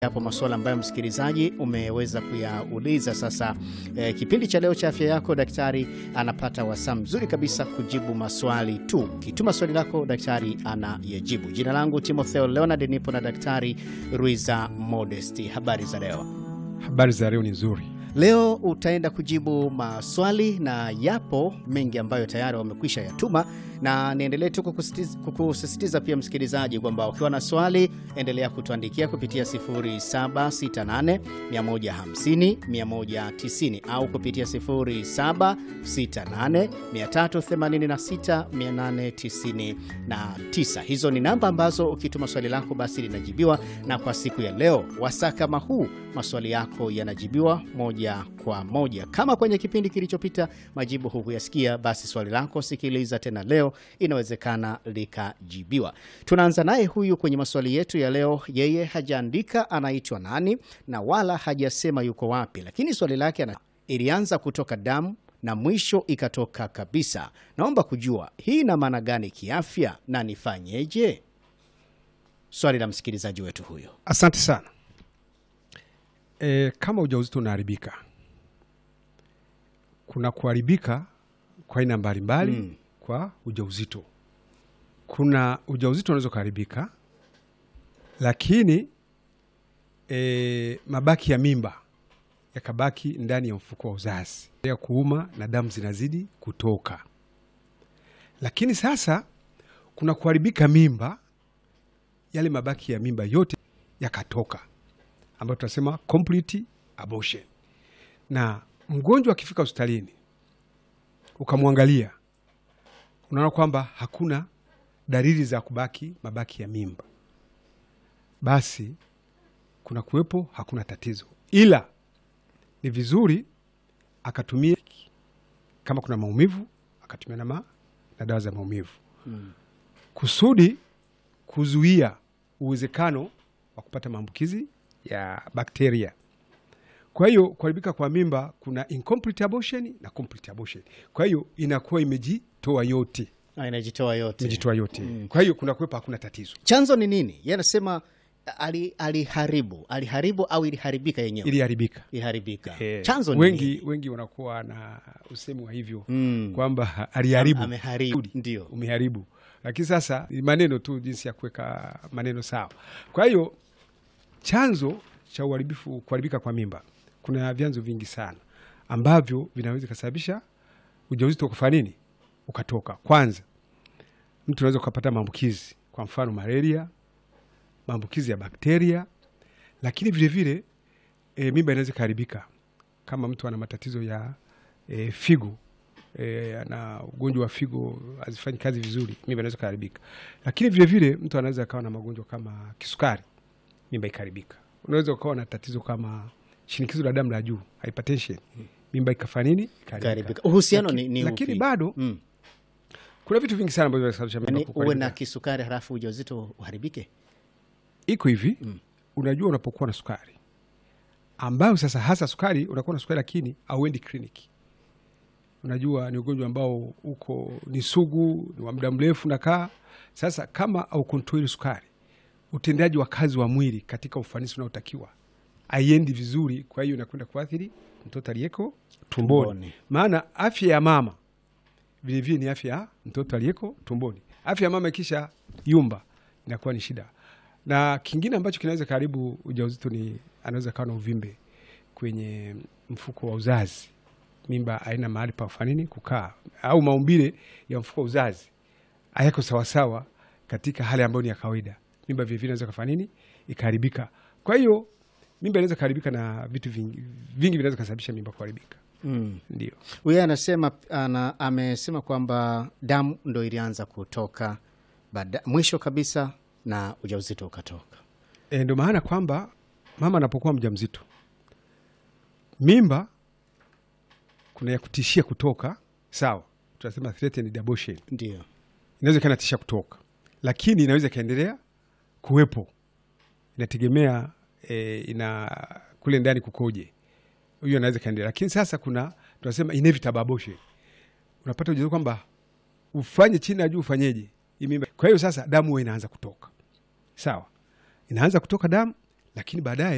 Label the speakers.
Speaker 1: Yapo masuala ambayo msikilizaji umeweza kuyauliza. Sasa eh, kipindi cha leo cha afya yako, daktari anapata wasaa mzuri kabisa kujibu maswali tu. Kituma swali lako, daktari anayajibu. Jina langu Timotheo Leonard, nipo na daktari Ruiza Modesti. Habari za leo?
Speaker 2: Habari za leo ni nzuri.
Speaker 1: Leo utaenda kujibu maswali na yapo mengi ambayo tayari wamekwisha yatuma, na niendelee tu kukusisitiza, kukusisitiza pia msikilizaji kwamba ukiwa na swali endelea kutuandikia kupitia 0768 150 190 au kupitia 0768 386 899. Hizo ni namba ambazo ukituma swali lako basi linajibiwa, na kwa siku ya leo wasaa kama huu maswali yako yanajibiwa moja kwa moja. Kama kwenye kipindi kilichopita majibu hukuyasikia, basi swali lako sikiliza tena leo, inawezekana likajibiwa. Tunaanza naye huyu kwenye maswali yetu ya leo. Yeye hajaandika anaitwa nani na wala hajasema yuko wapi, lakini swali lake ana ilianza kutoka damu na mwisho ikatoka kabisa. Naomba kujua hii ina maana gani kiafya na nifanyeje? Swali la msikilizaji wetu huyo.
Speaker 2: Asante sana. E, kama ujauzito unaharibika, kuna kuharibika kwa aina mbalimbali
Speaker 1: Mm.
Speaker 2: kwa ujauzito. Kuna ujauzito unaweza kuharibika, lakini e, mabaki ya mimba yakabaki ndani ya mfuko wa uzazi ya kuuma na damu zinazidi kutoka. Lakini sasa kuna kuharibika mimba, yale mabaki ya mimba yote yakatoka ambayo tunasema complete abortion. Na mgonjwa akifika hospitalini ukamwangalia, unaona kwamba hakuna dalili za kubaki mabaki ya mimba, basi kuna kuwepo hakuna tatizo, ila ni vizuri akatumia, kama kuna maumivu akatumia na, ma, na dawa za maumivu kusudi kuzuia uwezekano wa kupata maambukizi ya bakteria. Kwa hiyo kuharibika kwa mimba kuna incomplete abortion na complete abortion. Kwa hiyo inakuwa imejitoa yote,
Speaker 1: Ah, inajitoa yote.
Speaker 2: imejitoa yote. Kwa hiyo kuna kuwepo hakuna tatizo,
Speaker 1: Chanzo ni nini? Yeye anasema ali- aliharibu aliharibu au iliharibika yenyewe?
Speaker 2: iliharibika.
Speaker 1: Iliharibika.
Speaker 2: Eh,
Speaker 1: Chanzo ni
Speaker 2: wengi
Speaker 1: nini?
Speaker 2: wengi wanakuwa na usemi wa hivyo
Speaker 1: Mm.
Speaker 2: kwamba aliharibu,
Speaker 1: Ameharibu, ndio.
Speaker 2: umeharibu, lakini sasa ni maneno tu, jinsi ya kuweka maneno sawa. Kwa hiyo chanzo cha uharibifu kuharibika kwa mimba, kuna vyanzo vingi sana ambavyo vinaweza kusababisha ujauzito kufanya nini, ukatoka. Kwanza, mtu anaweza ukapata maambukizi, kwa mfano malaria, maambukizi ya bakteria, lakini vilevile e, mimba inaweza ikaharibika kama mtu ana matatizo ya e, figo e, ana ugonjwa wa figo hazifanyi kazi vizuri, mimba inaweza ikaharibika. Lakini vilevile mtu anaweza akawa na magonjwa kama kisukari, mimba ikaharibika. Unaweza ukawa na tatizo kama shinikizo la damu la juu, hypertension, mimba ikafanya nini, ikaharibika.
Speaker 1: Ikaharibika. Uhusiano
Speaker 2: Laki-
Speaker 1: ni, ni
Speaker 2: lakini
Speaker 1: upi?
Speaker 2: bado
Speaker 1: Mm.
Speaker 2: kuna vitu vingi sana ambavyo vinasababisha mimba
Speaker 1: Yaani uwe
Speaker 2: kuharibika.
Speaker 1: na kisukari halafu ujauzito uharibike?
Speaker 2: iko hivi unajua, unapokuwa na sukari ambayo sasa hasa sukari, unakuwa na sukari lakini auendi kliniki. Unajua ni ugonjwa ambao uko ni sugu, ni wa muda mrefu nakaa. Sasa kama au kontroli sukari, utendaji wa kazi wa mwili katika ufanisi unaotakiwa aiendi vizuri, kwa hiyo inakwenda kuathiri mtoto aliyeko tumboni,
Speaker 1: Tumboni.
Speaker 2: maana afya ya mama vilevile ni afya ya mtoto aliyeko tumboni. Afya ya mama ikisha yumba inakuwa ni shida. Na kingine ambacho kinaweza karibu ujauzito ni anaweza kawa na uvimbe kwenye mfuko wa uzazi, mimba haina mahali pa kufanya nini kukaa, au maumbile ya mfuko wa uzazi hayako sawasawa katika hali ambayo ni ya kawaida, mimba vilevile inaweza kafanya nini ikaharibika. Kwa hiyo mimba inaweza kuharibika na vitu vingi, vingi vinaweza kusababisha mimba kuharibika.
Speaker 1: Mm.
Speaker 2: Ndio.
Speaker 1: Huyo anasema ana, amesema kwamba damu ndo ilianza kutoka baada, mwisho kabisa na ujauzito ukatoka.
Speaker 2: E, ndo maana kwamba mama anapokuwa mjamzito, mimba kuna ya kutishia kutoka, sawa, tunasema threatened abortion,
Speaker 1: Ndio.
Speaker 2: inaweza ikawa inatishia kutoka, lakini inaweza ikaendelea kuwepo, inategemea e, ina kule ndani kukoje, huyo anaweza ikaendelea, lakini sasa kuna tunasema inevitable abortion, unapata ujauzito kwamba ufanye chini ya juu, ufanyeje hii mimba. Kwa hiyo sasa damu huwa inaanza kutoka, sawa, inaanza kutoka damu, lakini baadaye